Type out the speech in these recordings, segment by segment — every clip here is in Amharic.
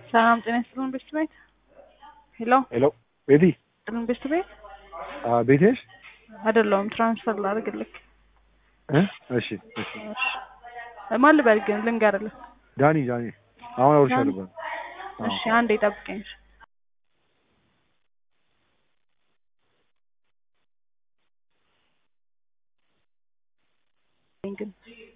ሰላም ጤና ይስጥልን ቤት ቤት ሄሎ ሄሎ ቤቲ ጥልን ቤት ቤት ቤት ነሽ? አይደለሁም ትራንስፈር ላድርግልህ እ እሺ እሺ እሺ ማን ልበል ግን ልንገርልህ ዳኒ ዳኒ አሁን አውርሻለሁ። ዳኒ? አዎ። እሺ አንዴ ጠብቀኝ እሺ ግን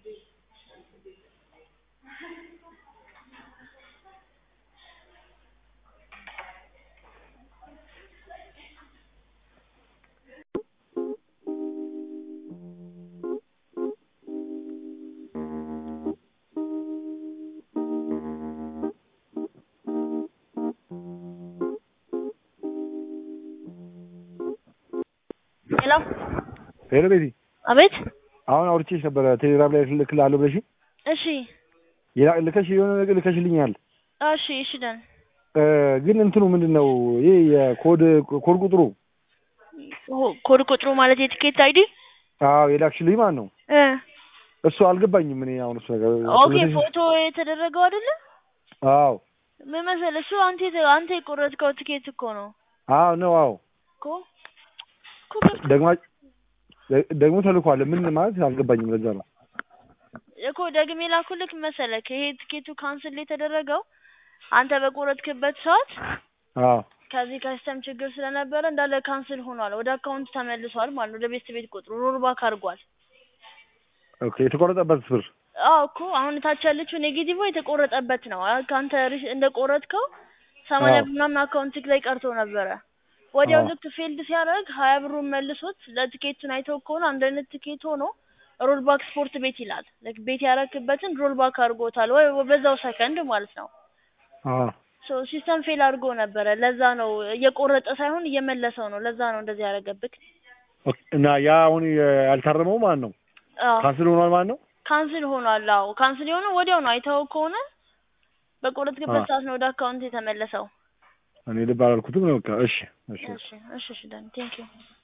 ሄሎ ሄሎ ቤቲ አቤት። አሁን አውርቼሽ ነበረ ቴሌግራም ላይ ልክልሃለሁ ብለሽ እሺ ልከሽ የሆነ ነገር ልከሽልኛል። እሺ እሺ ደን እ ግን እንትኑ ምንድን ነው ይህ የኮድ ኮድ ቁጥሩ ኮድ ቁጥሩ ማለት የትኬት አይዲ አዎ የላክሽልኝ ማለት ነው እ እሱ አልገባኝም። እኔ አሁን እሱ ነገር ኦኬ ልከሽ- ፎቶ የተደረገው አይደለ? አዎ ምን መሰለህ እሱ አንተ የተ- አንተ የቆረጥከው ትኬት እኮ ነው አዎ ነው አዎ እኮ እኮ ገብቶ- ደግማ ደግሞ ተልኳል። ምን ማለት አልገባኝም። ለዛ ነው እኮ ደግሜ ላኩልክ መሰለክ ይሄ ትኬቱ ካንስል የተደረገው አንተ በቆረጥክበት ሰዓት አዎ ከዚህ ከሲስተም ችግር ስለነበረ እንዳለ ካንስል ሆኗል። ወደ አካውንት ተመልሷል ማለት ነው። ወደ ቤት ቤት ቁጥሩ ሮልባክ አድርጓል። ኦኬ የተቆረጠበት ብር አዎ እኮ አሁን ታች ያለችው ኔጌቲቭ የተቆረጠበት ነው። አ- ከአንተ ሪሽ- እንደቆረጥከው ሰማንያ አዎ። ምናምን አካውንትክ ላይ ቀርቶ ነበረ። ወዲያው አዎ። ልክ ፊልድ ሲያደርግ ሀያ ብሩን መልሶት ለትኬቱን አይተው ከሆነ አንድ አይነት ትኬት ሆኖ ሮልባክ ስፖርት ቤት ይላል። ልክ ቤት ያረክበትን ሮልባክ አድርጎታል ወይ በዛው ሰከንድ ማለት ነው። አዎ ሶ ሲስተም ፌል አድርጎ ነበረ። ለዛ ነው እየቆረጠ ሳይሆን እየመለሰው ነው። ለዛ ነው እንደዚህ ያደረገብክ። ኦኬ። እና ያ አሁን ያልታረመው ማለት ነው አዎ ካንስል ሆኗል ማለት ነው። ካንስል ሆኗል። አዎ ካንስል የሆነው ወዲያው ነው። አይተኸው ከሆነ በቆረጥክበት አዎ። ሰዓት ነው ወደ አካውንት የተመለሰው። እኔ ልብ አላልኩትም ነው። በቃ እሺ እሺ እሺ እሺ እሺ ዳኒ ቴንክ ዩ